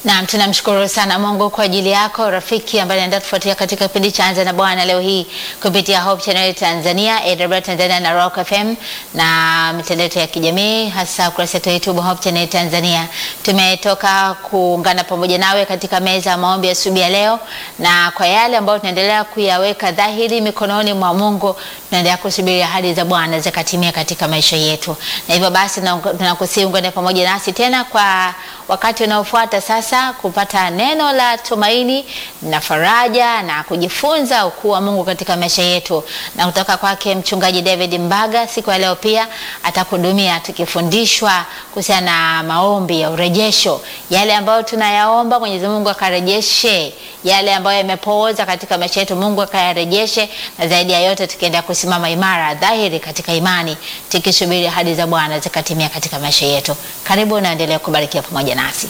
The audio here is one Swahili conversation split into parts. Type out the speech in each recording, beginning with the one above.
Naam, tunamshukuru sana Mungu kwa ajili yako rafiki ambaye anaendelea kufuatia katika kipindi cha Anza na Bwana leo hii kupitia Hope Channel Tanzania, AWR Tanzania na Rock FM na mitandao yetu ya kijamii hasa ukurasa wetu wa YouTube Hope Channel Tanzania. Tumetoka kuungana pamoja nawe katika meza ya maombi ya asubuhi ya leo, na kwa yale ambayo tunaendelea kuyaweka dhahiri mikononi mwa Mungu, tunaendelea kusubiri ahadi za Bwana zikatimia katika maisha yetu, na hivyo basi tunakusihi ungane pamoja nasi tena kwa wakati unaofuata sasa kupata neno la tumaini na faraja na kujifunza ukuu wa Mungu katika maisha yetu, na kutoka kwake mchungaji David Mbaga siku ya leo pia atakuhudumia tukifundishwa kuhusiana na maombi ya urejesho, yale ambayo tunayaomba Mwenyezi Mungu akarejeshe, yale ambayo yamepooza katika maisha yetu Mungu akayarejeshe, na zaidi ya yote tukiendelea kusimama imara dhahiri katika imani tukisubiri ahadi za Bwana zikatimia katika maisha yetu. Karibu naendelea kubarikiwa pamoja nasi.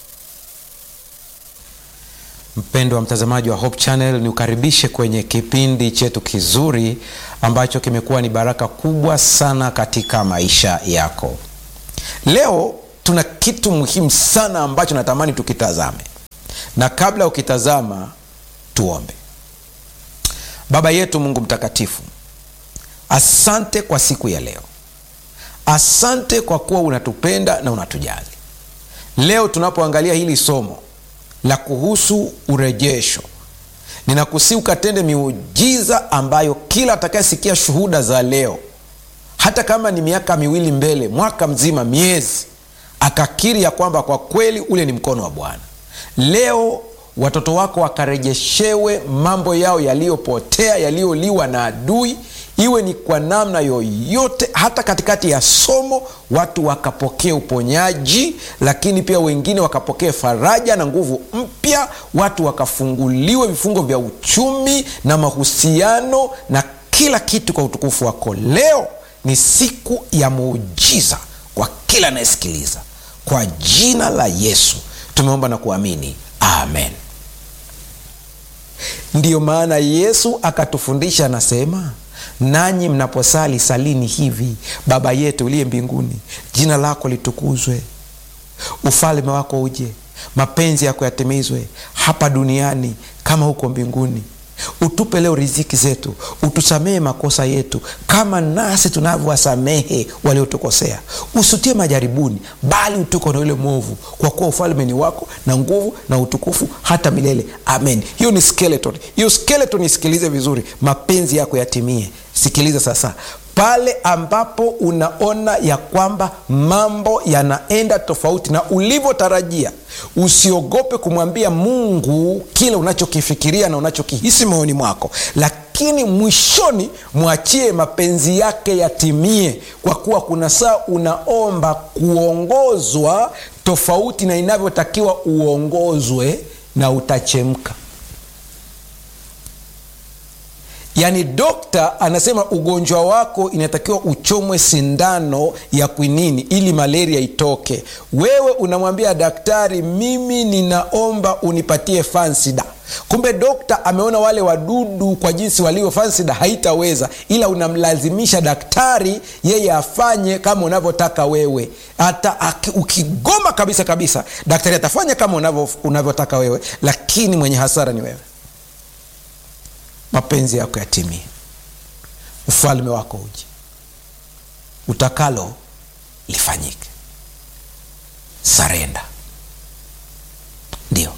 Mpendo wa mtazamaji wa Hope Channel, ni ukaribishe kwenye kipindi chetu kizuri ambacho kimekuwa ni baraka kubwa sana katika maisha yako. Leo tuna kitu muhimu sana ambacho natamani tukitazame, na kabla ukitazama, tuombe. Baba yetu Mungu mtakatifu, asante kwa siku ya leo, asante kwa kuwa unatupenda na unatujali. Leo tunapoangalia hili somo la kuhusu urejesho, ninakusi ukatende miujiza ambayo kila atakayesikia shuhuda za leo, hata kama ni miaka miwili mbele, mwaka mzima, miezi, akakiri ya kwamba kwa kweli ule ni mkono wa Bwana. Leo watoto wako wakarejeshewe mambo yao yaliyopotea, yaliyoliwa na adui, iwe ni kwa namna yoyote. Hata katikati ya somo watu wakapokea uponyaji, lakini pia wengine wakapokea faraja na nguvu mpya, watu wakafunguliwe vifungo vya uchumi na mahusiano na kila kitu kwa utukufu wako. Leo ni siku ya muujiza kwa kila anayesikiliza. Kwa jina la Yesu tumeomba na kuamini, amen. Ndiyo maana Yesu akatufundisha, anasema nanyi mnaposali salini hivi: Baba yetu uliye mbinguni, jina lako litukuzwe, ufalme wako uje, mapenzi yako yatimizwe hapa duniani kama huko mbinguni. Utupe leo riziki zetu, utusamehe makosa yetu kama nasi tunavyowasamehe waliotukosea, usitie majaribuni, bali utuko na yule mwovu, kwa kuwa ufalme ni wako na nguvu na utukufu hata milele. Amen. Hiyo ni skeleton. Hiyo skeleton isikilize vizuri, mapenzi yako yatimie. Sikiliza sasa, pale ambapo unaona ya kwamba mambo yanaenda tofauti na ulivyotarajia, usiogope kumwambia Mungu kile unachokifikiria na unachokihisi moyoni mwako, lakini mwishoni mwachie mapenzi yake yatimie, kwa kuwa kuna saa unaomba kuongozwa tofauti na inavyotakiwa uongozwe, na utachemka. Yaani, dokta anasema ugonjwa wako inatakiwa uchomwe sindano ya kwinini ili malaria itoke. Wewe unamwambia daktari, mimi ninaomba unipatie fansida. Kumbe dokta ameona wale wadudu kwa jinsi walivyo, fansida haitaweza, ila unamlazimisha daktari yeye afanye kama unavyotaka wewe. Hata ukigoma kabisa kabisa, daktari atafanya kama unavyotaka wewe, lakini mwenye hasara ni wewe. Mapenzi yako yatimie, ufalme wako uje, utakalo lifanyike. Sarenda. Ndio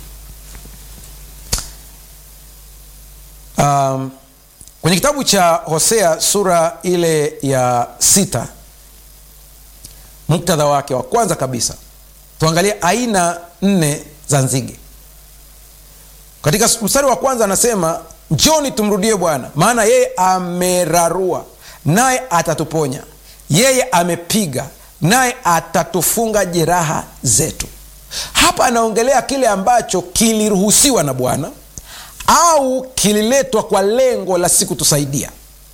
um, kwenye kitabu cha Hosea sura ile ya sita, muktadha wake wa kwanza kabisa tuangalie aina nne za nzige. Katika mstari wa kwanza anasema Njoni tumrudie Bwana, maana yeye amerarua naye atatuponya, yeye amepiga naye atatufunga jeraha zetu. Hapa anaongelea kile ambacho kiliruhusiwa na Bwana au kililetwa kwa lengo la si kutusaidia.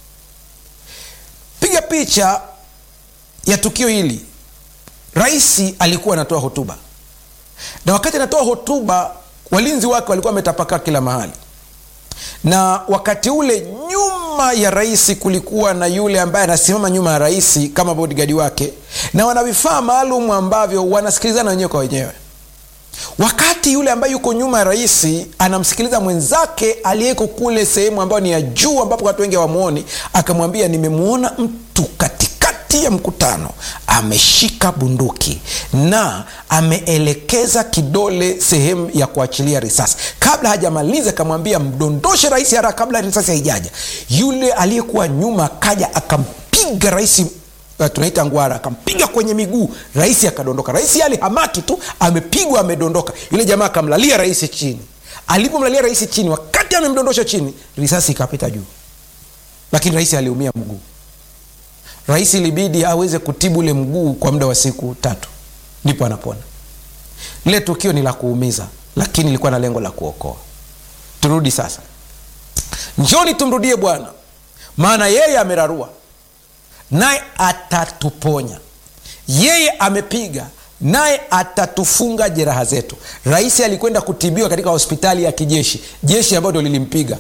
Piga picha ya tukio hili. Rais alikuwa anatoa hotuba, na wakati anatoa hotuba, walinzi wake walikuwa wametapakaa kila mahali na wakati ule nyuma ya rais kulikuwa na yule ambaye anasimama nyuma ya rais kama bodigadi wake, na wana vifaa maalum ambavyo wanasikilizana wenyewe kwa wenyewe. wakati yule ambaye yuko nyuma ya rais anamsikiliza mwenzake aliyeko kule sehemu ambayo ni ya juu ambapo watu wengi hawamwoni akamwambia nimemwona mtu katikati ya mkutano ameshika bunduki na ameelekeza kidole sehemu ya kuachilia risasi kabla hajamaliza akamwambia mdondoshe rais haraka kabla risasi haijaja yule aliyekuwa nyuma akaja akampiga rais uh, tunaita ngwara akampiga kwenye miguu rais akadondoka rais alihamaki tu amepigwa amedondoka yule jamaa akamlalia rais chini alipomlalia rais chini wakati amemdondosha chini risasi ikapita juu lakini rais aliumia mguu rais ilibidi aweze kutibu ule mguu kwa muda wa siku tatu ndipo anapona lile tukio ni la kuumiza lakini ilikuwa na lengo la kuokoa turudi sasa njoni tumrudie bwana maana yeye amerarua naye atatuponya yeye amepiga naye atatufunga jeraha zetu rais alikwenda kutibiwa katika hospitali ya kijeshi jeshi ambayo ndo lilimpiga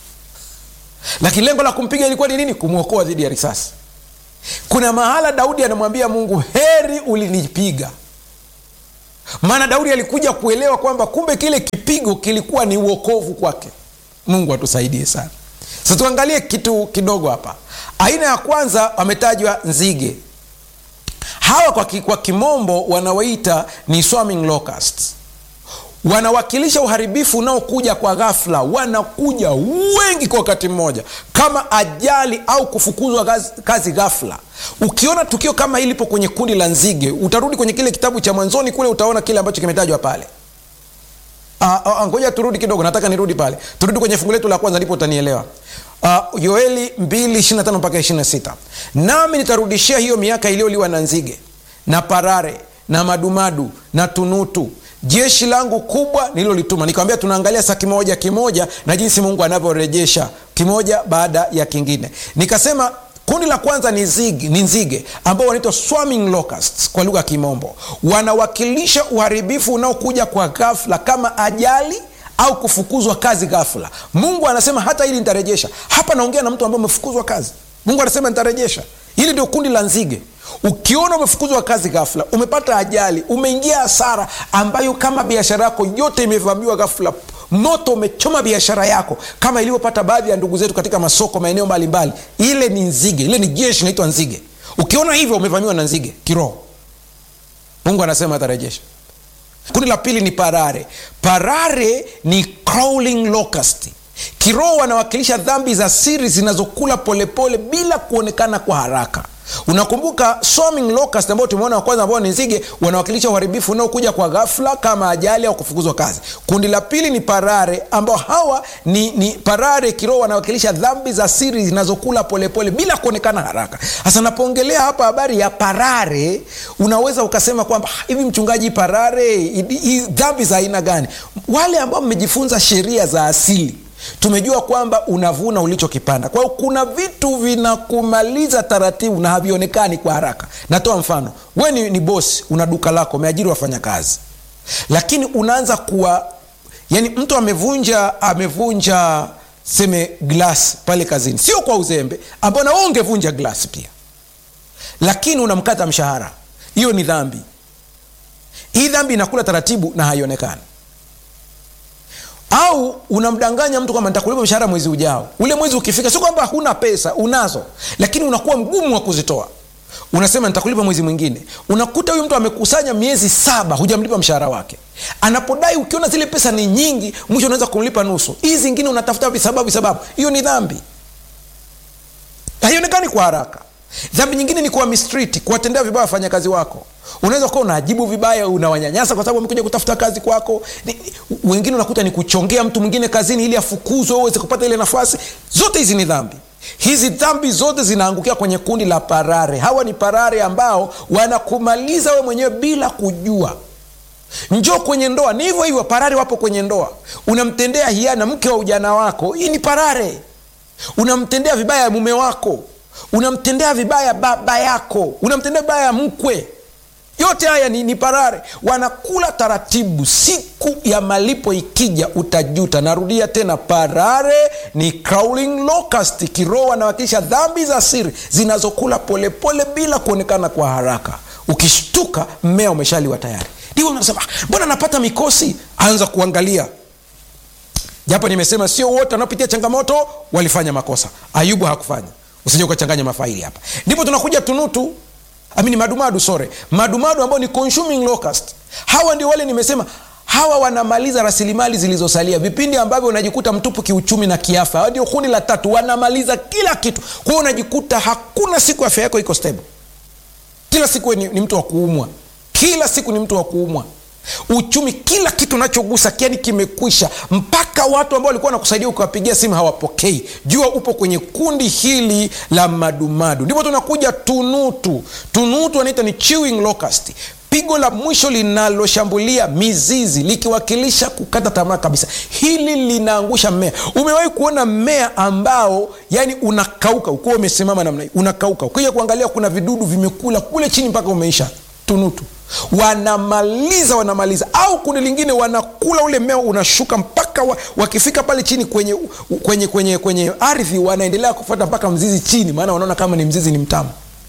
lakini lengo la kumpiga ilikuwa ni nini kumwokoa dhidi ya risasi kuna mahala daudi anamwambia mungu heri ulinipiga maana daudi alikuja kuelewa kwamba kumbe kile kipigo kilikuwa ni uokovu kwake mungu atusaidie sana sasa tuangalie kitu kidogo hapa aina ya kwanza wametajwa nzige hawa kwa, ki, kwa kimombo wanawaita ni swarming locusts wanawakilisha uharibifu unaokuja kwa ghafla wanakuja wengi kwa wakati mmoja kama ajali au kufukuzwa kazi, kazi ghafla ukiona tukio kama hili lipo kwenye kundi la nzige utarudi kwenye kile kitabu cha mwanzoni kule utaona kile ambacho kimetajwa pale ngoja turudi kidogo nataka nirudi pale turudi kwenye fungu letu la kwanza ndipo utanielewa uh, yoeli 225 mpaka 26 nami nitarudishia hiyo miaka iliyoliwa na nzige na parare na madumadu na tunutu jeshi langu kubwa nililolituma nikawambia tunaangalia saa kimoja kimoja na jinsi mungu anavyorejesha kimoja baada ya kingine nikasema kundi la kwanza ni, zigi, ni nzige ambao wanaitwa swarming locusts kwa lugha ya kimombo wanawakilisha uharibifu unaokuja kwa ghafla kama ajali au kufukuzwa kazi ghafla mungu anasema hata hili nitarejesha hapa naongea na mtu ambaye umefukuzwa kazi mungu anasema nitarejesha hili ndio kundi la nzige ukiona umefukuzwa kazi ghafla umepata ajali umeingia hasara ambayo kama biashara yako yote imevamiwa ghafla moto umechoma biashara yako kama ilivyopata baadhi ya ndugu zetu katika masoko maeneo mbalimbali ile ni nzige ile ni jeshi inaitwa nzige ukiona hivyo umevamiwa na nzige kiroho mungu anasema atarejesha kundi la pili ni parare parare ni crawling locust kiroho wanawakilisha dhambi za siri zinazokula polepole bila kuonekana kwa haraka unakumbuka swarming locust ambao tumeona wa kwanza ambao ni nzige wanawakilisha uharibifu unaokuja kwa ghafla kama ajali au kufukuzwa kazi kundi la pili ni parare ambao hawa ni, ni parare kiroho wanawakilisha dhambi za siri zinazokula polepole bila kuonekana haraka sasa napoongelea hapa habari ya parare unaweza ukasema kwamba hivi mchungaji parare dhambi za aina gani wale ambao mmejifunza sheria za asili tumejua kwamba unavuna ulichokipanda kwa hiyo kuna vitu vinakumaliza taratibu na havionekani kwa haraka natoa mfano we ni, ni bosi una duka lako umeajiri wafanyakazi lakini unaanza kuwa yani mtu amevunja amevunja seme glas pale kazini sio kwa uzembe ambao na ungevunja glas pia lakini unamkata mshahara hiyo ni dhambi hii dhambi inakula taratibu na haionekani au unamdanganya mtu kwamba nitakulipa mshahara mwezi ujao ule mwezi ukifika sio kwamba huna pesa unazo lakini unakuwa mgumu wa kuzitoa unasema nitakulipa mwezi mwingine unakuta huyu mtu amekusanya miezi saba hujamlipa mshahara wake anapodai ukiona zile pesa ni nyingi mwisho unaweza kumlipa nusu hii zingine unatafuta visababu visababu hiyo ni dhambi haionekani kwa haraka dhambi nyingine ni kuwa mistriti kuwatendea vibaya wafanyakazi wako unaweza kuwa unaajibu vibaya unawanyanyasa kwa sababu amekuja kutafuta kazi kwako ni, wengine unakuta ni kuchongea mtu mwingine kazini ili afukuzwe uweze kupata ile nafasi zote hizi ni dhambi hizi dhambi zote zinaangukia kwenye kundi la parare hawa ni parare ambao wanakumaliza we mwenyewe bila kujua njoo kwenye ndoa ni hivyo hivyo parare wapo kwenye ndoa unamtendea hiana mke wa ujana wako hii ni parare unamtendea vibaya mume wako unamtendea vibaya baba yako unamtendea vibaya mkwe yote haya ni, ni parare wanakula taratibu siku ya malipo ikija utajuta narudia tena parare ni crawling locust kiroho wanawakilisha dhambi za siri zinazokula polepole bila kuonekana kwa haraka ukishtuka mmea umeshaliwa tayari ndio unasema mbona napata mikosi anza kuangalia japo nimesema sio wote wanaopitia changamoto walifanya makosa ayubu hakufanya usije ukachanganya mafaili hapa ndipo tunakuja tunutu amini madumadu sore madumadu ambao ni consuming locust hawa ndio wale nimesema hawa wanamaliza rasilimali zilizosalia vipindi ambavyo unajikuta mtupu kiuchumi na kiafya hawa ndio kundi la tatu wanamaliza kila kitu kwa hiyo unajikuta hakuna siku afya yako iko stable kila siku ni, ni mtu wa kuumwa kila siku ni mtu wa kuumwa uchumi kila kitu unachogusa kiani kimekwisha mpaka watu ambao walikuwa wanakusaidia ukiwapigia simu hawapokei jua upo kwenye kundi hili la madumadu ndipo tunakuja tunutu tunutu wanaita ni chewing locust pigo la mwisho linaloshambulia mizizi likiwakilisha kukata tamaa kabisa hili linaangusha mmea umewahi kuona mmea ambao yani unakauka ukiwa umesimama namna hii unakauka ukija kuangalia kuna vidudu vimekula kule chini mpaka umeisha tunutu wanamaliza wanamaliza au kundi lingine wanakula ule mmea unashuka mpaka wa, wakifika pale chini kwenye kwenye kwenye kwenye ardhi wanaendelea kufuata mpaka mzizi chini maana wanaona kama ni mzizi ni mtamu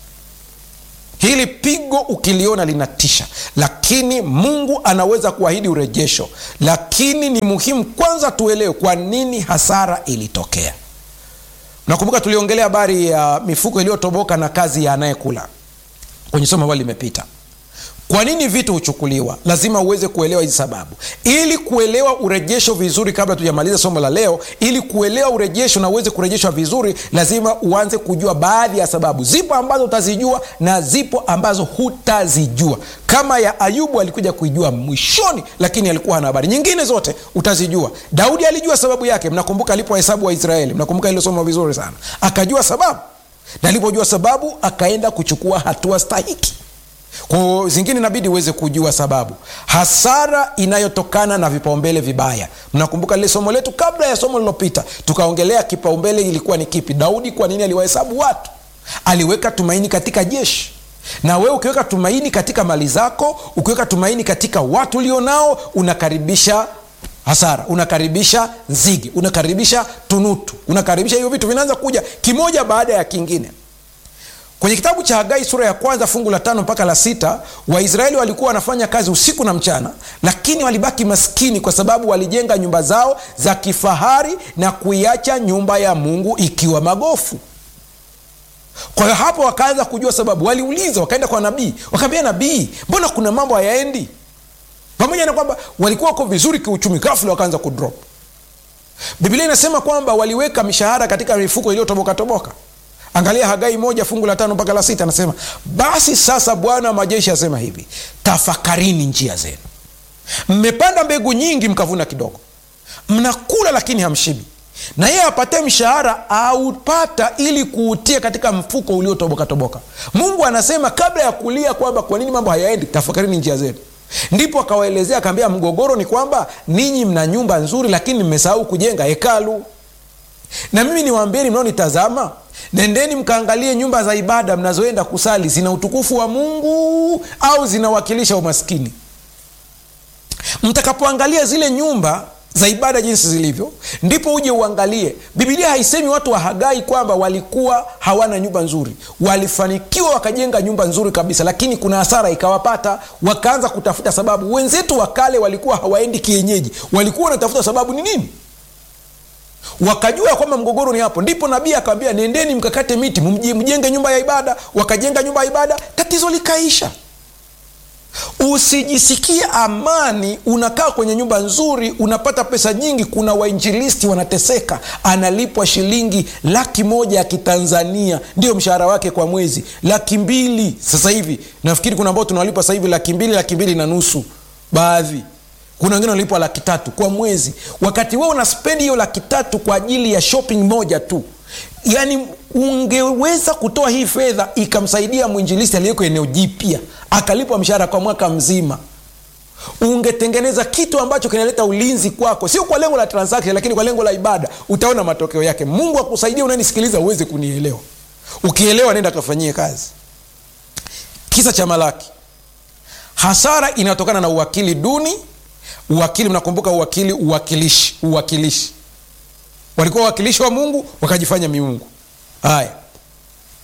hili pigo ukiliona linatisha lakini mungu anaweza kuahidi urejesho lakini ni muhimu kwanza tuelewe kwa nini hasara ilitokea nakumbuka tuliongelea habari ya mifuko iliyotoboka na kazi ya anayekula kwenye somo ambalo limepita kwa nini vitu huchukuliwa lazima uweze kuelewa hizi sababu ili kuelewa urejesho vizuri kabla tujamaliza somo la leo ili kuelewa urejesho na uweze kurejeshwa vizuri lazima uanze kujua baadhi ya sababu zipo ambazo utazijua na zipo ambazo hutazijua kama ya ayubu alikuja kuijua mwishoni lakini alikuwa hana habari nyingine zote utazijua daudi alijua sababu yake mnakumbuka alipohesabu waisraeli mnakumbuka ilo somo vizuri sana akajua sababu na alipojua sababu akaenda kuchukua hatua stahiki kwa zingine inabidi uweze kujua sababu hasara inayotokana na vipaumbele vibaya mnakumbuka lile somo letu kabla ya somo lilopita tukaongelea kipaumbele ilikuwa ni kipi daudi kwa nini aliwahesabu watu aliweka tumaini katika jeshi na wewe ukiweka tumaini katika mali zako ukiweka tumaini katika watu ulionao unakaribisha hasara unakaribisha nzigi unakaribisha tunutu unakaribisha hivyo vitu vinaanza kuja kimoja baada ya kingine kwenye kitabu cha hagai sura ya kwanza fungu la tano mpaka la sita waisraeli walikuwa wanafanya kazi usiku na mchana lakini walibaki maskini kwa sababu walijenga nyumba zao za kifahari na kuiacha nyumba ya mungu ikiwa magofu kwa hiyo hapo wakaanza kujua sababu waliuliza wakaenda kwa nabii wakaambia nabii mbona kuna mambo hayaendi pamoja na kwamba walikuwa wako vizuri kiuchumi ghafula wakaanza kudrop biblia inasema kwamba waliweka mishahara katika mifuko iliyotobokatoboka angalia hagai moja fungu la tano mpaka la sita anasema basi sasa bwana wa majeshi asema hivi tafakarini njia zenu mmepanda mbegu nyingi mkavuna kidogo mnakula lakini hamshibi na yeye apate mshahara aupata ili kuutia katika mfuko uliotobokatoboka mungu anasema kabla ya kulia kwamba kwa nini mambo hayaendi tafakarini njia zenu ndipo akawaelezea akaambia mgogoro ni kwamba ninyi mna nyumba nzuri lakini mmesahau kujenga hekalu na mimi niwaambieni mnaonitazama nendeni mkaangalie nyumba za ibada mnazoenda kusali zina utukufu wa mungu au zinawakilisha umaskini mtakapoangalia zile nyumba za ibada jinsi zilivyo ndipo uje uangalie bibilia haisemi watu wa hagai kwamba walikuwa hawana nyumba nzuri walifanikiwa wakajenga nyumba nzuri kabisa lakini kuna hasara ikawapata wakaanza kutafuta sababu wenzetu wa kale walikuwa hawaendi kienyeji walikuwa wanatafuta sababu ni nini wakajua kwamba mgogoro ni hapo ndipo nabii akawambia nendeni mkakate miti mjenge nyumba ya ibada wakajenga nyumba ya ibada tatizo likaisha usijisikie amani unakaa kwenye nyumba nzuri unapata pesa nyingi kuna wainjilisti wanateseka analipwa shilingi laki moja ya kitanzania ndio mshahara wake kwa mwezi laki mbili sasa hivi nafikiri kuna ambao tunawalipa sasa hivi laki mbili laki mbili na nusu baadhi kuna wengine wanalipwa laki tatu kwa mwezi wakati wewe unaspendi hiyo laki tatu kwa ajili ya shopping moja tu yaani ungeweza kutoa hii fedha ikamsaidia mwinjilisti aliyeko eneo jipya akalipwa mshahara kwa mwaka mzima ungetengeneza kitu ambacho kinaleta ulinzi kwako sio kwa lengo la transaction lakini kwa lengo la ibada utaona matokeo yake mungu akusaidia unanisikiliza uweze kunielewa ukielewa nenda kafanyie kazi kisa cha malaki hasara inatokana na uwakili duni uwakili mnakumbuka uwakili uwakilishi uwakilishi walikuwa wawakilishi wa mungu wakajifanya miungu haya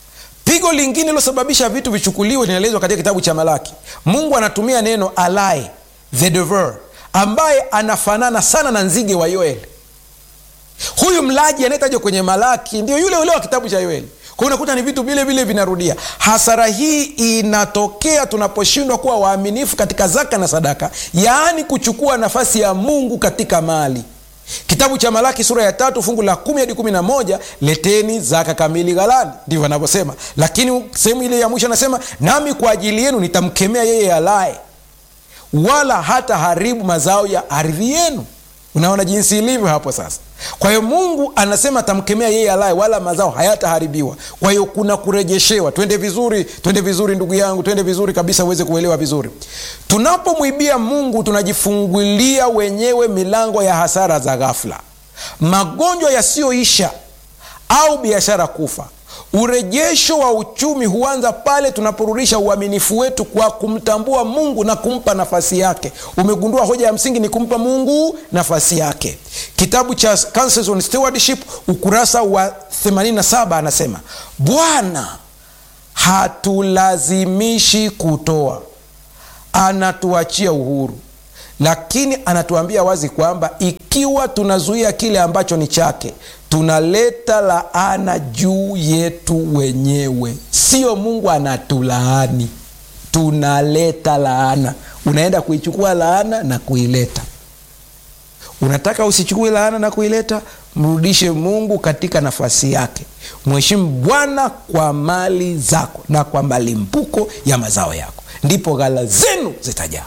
pigo lingine lilosababisha vitu vichukuliwe linaelezwa katika kitabu cha malaki mungu anatumia neno alae the devourer, ambaye anafanana sana na nzige wa yoeli huyu mlaji anayetajwa kwenye malaki ndio yule ule wa kitabu cha yoeli kwa hiyo unakuta ni vitu vile vile vinarudia hasara hii inatokea tunaposhindwa kuwa waaminifu katika zaka na sadaka yaani kuchukua nafasi ya mungu katika mali kitabu cha malaki sura ya tatu fungu la kumi hadi kumi na moja leteni zaka kamili ghalani ndivyo anavyosema lakini sehemu ile ya mwisho anasema nami kwa ajili yenu nitamkemea yeye alaye wala hata haribu mazao ya ardhi yenu unaona jinsi ilivyo hapo sasa kwa hiyo mungu anasema atamkemea yeye alaye wala mazao hayataharibiwa kwa hiyo kuna kurejeshewa twende vizuri twende vizuri ndugu yangu twende vizuri kabisa uweze kuelewa vizuri tunapomwibia mungu tunajifungulia wenyewe milango ya hasara za ghafla magonjwa yasiyoisha au biashara kufa urejesho wa uchumi huanza pale tunaporudisha uaminifu wetu kwa kumtambua mungu na kumpa nafasi yake umegundua hoja ya msingi ni kumpa mungu nafasi yake kitabu cha Counsels on Stewardship ukurasa wa 87 anasema bwana hatulazimishi kutoa anatuachia uhuru lakini anatuambia wazi kwamba ikiwa tunazuia kile ambacho ni chake tunaleta laana juu yetu wenyewe sio mungu anatulaani tunaleta laana unaenda kuichukua laana na kuileta unataka usichukue laana na kuileta mrudishe mungu katika nafasi yake mheshimu bwana kwa mali zako na kwa malimbuko ya mazao yako ndipo ghala zenu zitajaa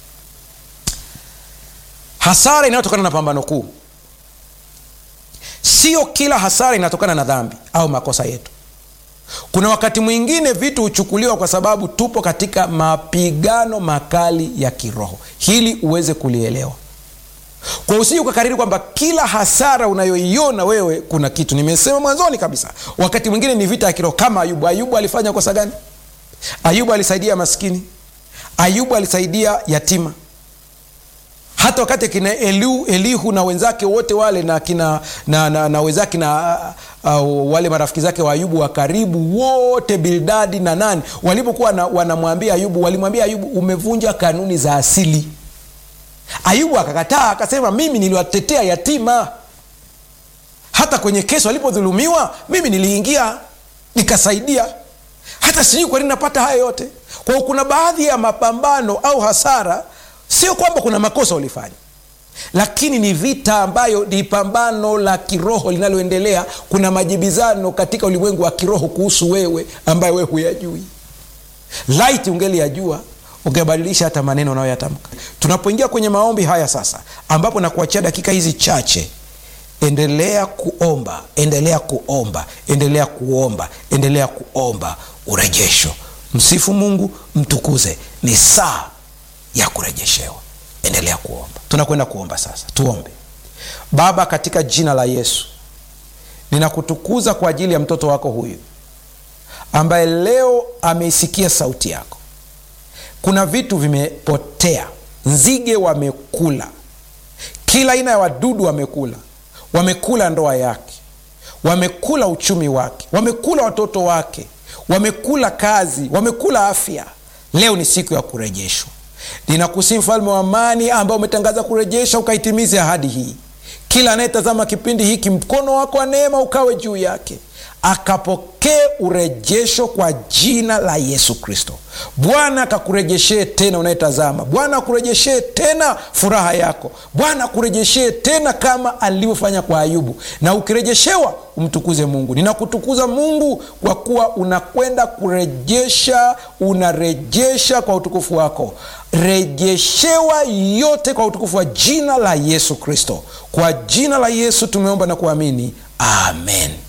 hasara inayotokana na pambano kuu sio kila hasara inatokana na dhambi au makosa yetu kuna wakati mwingine vitu huchukuliwa kwa sababu tupo katika mapigano makali ya kiroho hili uweze kulielewa kwa usiji ukakariri kwamba kila hasara unayoiona wewe kuna kitu nimesema mwanzoni kabisa wakati mwingine ni vita ya kiroho kama ayubu ayubu alifanya kosa gani ayubu alisaidia maskini ayubu alisaidia yatima hata wakati kina Elihu, Elihu na wenzake wote wale na kina na, na, na wenzake na uh, wale marafiki zake wa Ayubu wa karibu wote Bildadi na nani walipokuwa wanamwambia Ayubu, walimwambia Ayubu, umevunja kanuni za asili. Ayubu akakataa akasema, mimi niliwatetea yatima, hata kwenye kesi walipodhulumiwa mimi niliingia nikasaidia, hata sijui kwa nini napata haya yote. Kwa hiyo kuna baadhi ya mapambano au hasara sio kwamba kuna makosa ulifanya lakini ni vita ambayo ni pambano la kiroho linaloendelea kuna majibizano katika ulimwengu wa kiroho kuhusu wewe ambaye wewe huyajui laiti ungeli yajua ungebadilisha hata maneno unayoyatamka tunapoingia kwenye maombi haya sasa ambapo nakuachia dakika hizi chache endelea kuomba endelea kuomba endelea kuomba endelea kuomba urejesho msifu mungu mtukuze ni saa ya kurejeshewa endelea kuomba tunakwenda kuomba sasa tuombe baba katika jina la yesu ninakutukuza kwa ajili ya mtoto wako huyu ambaye leo ameisikia sauti yako kuna vitu vimepotea nzige wamekula kila aina ya wadudu wamekula wamekula ndoa yake wamekula uchumi wake wamekula watoto wake wamekula kazi wamekula afya leo ni siku ya kurejeshwa ninakusii mfalme wa amani ambao umetangaza kurejesha ukaitimize ahadi hii kila anayetazama kipindi hiki mkono wako wa neema ukawe juu yake akapokee urejesho kwa jina la yesu kristo bwana akakurejeshee tena unayetazama bwana akurejeshee tena furaha yako bwana akurejeshee tena kama alivyofanya kwa ayubu na ukirejeshewa umtukuze mungu ninakutukuza mungu kwa kuwa unakwenda kurejesha unarejesha kwa utukufu wako rejeshewa yote kwa utukufu wa jina la yesu kristo kwa jina la yesu tumeomba na kuamini amen